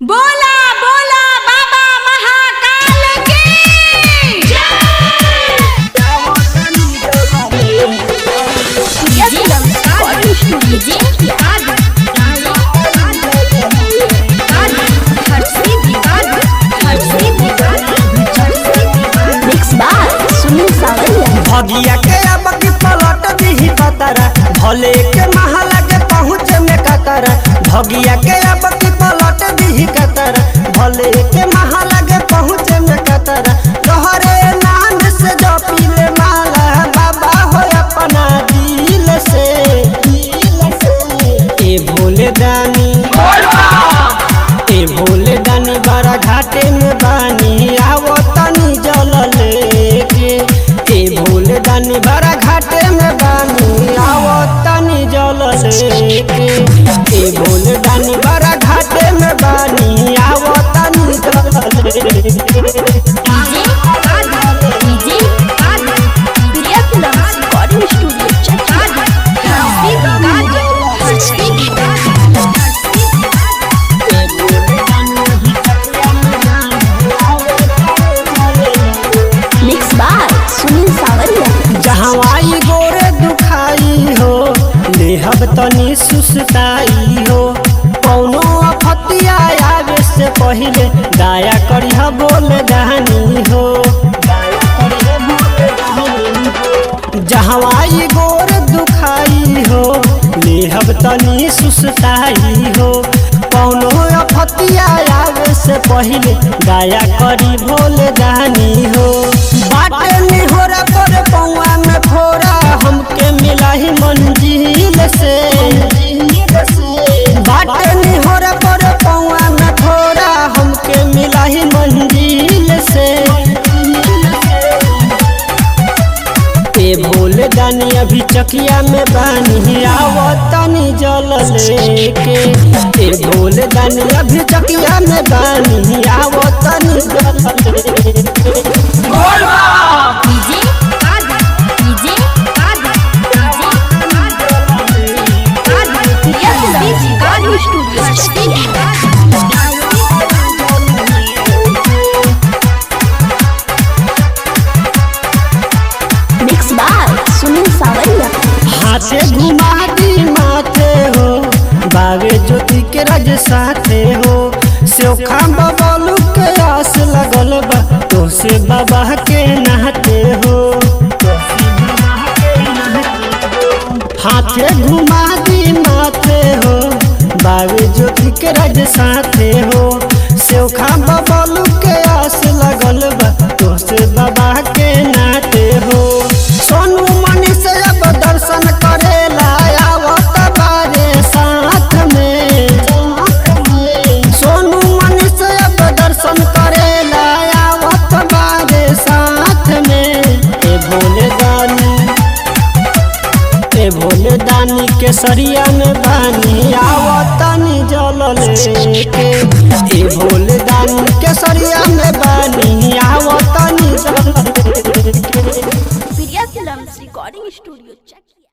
बोला बोला बाबा महाकाल की मिक्स बार सुनील सावरिया भगिया के अब की पलट दीही कतरा भले के महला के पहुँच में कतरा भगिया के अब की पलट दीही कतरा भले के महला के पहुँच में कतरा तोहरे नाम से जो पीले माला बाबा हो अपना दिल से ए भोले दानी ए भोले दानी बड़ा घाटे में बानी आवो तनी जल लेके ए भोले दानी बड़ा घाटे में बानी आवो तनी जल लेके ए भोले दानी बड़ा घाटे में बानी आवो तनी जल लेके रिकॉर्डिंग स्टूडियो मिक्स बार सुनील सावरिया जहवाई गोरे दुखाई हो लेहब तनी सुस्ताई हो कौनो अफतिया आवे से पहिले दया करिह बोल दहनी हो जहवाई गोर दुखाई हो लेहब तनी सुस्ताई हो कौनो अफतिया आवे से पहिले दया करी भोल दहनी हो बाटे निहोरा पर पौआ में फोरा हमके मिला ही मंजिल से बाटे निहोरा पर पौआ में फोरा हमके मिला ही मंजिल से ए भोले दानी अभी चकिया में बानी आवो तनी जल लेके ए भोले दानी अभी चकिया में बानी आवो तनी जल लेके मिक्स बार सुनील सावरिया हाथे घुमा दी माथे हो बावे ज्योति के रज साथे हो सोखा बबलू के आस लगल बा तो से बाबा के नहाते हो हाथे घुमा दी माथे हो बावे ज्योति के रज साथे हो सोखा बबलू के आस लगल बा तो से बाबा के नाते हो सोनू मणि से अब दर्शन करेला आवत बारे साथ में सोनू मणि से अब दर्शन करेला आवत बारे साथ में ए भोले दानी ए भोले दानी के सरिया में बानी आवतनी जल लेके ए भोले दानी के सरिया में बानी आवतनी जल लेके Priya films recording studio check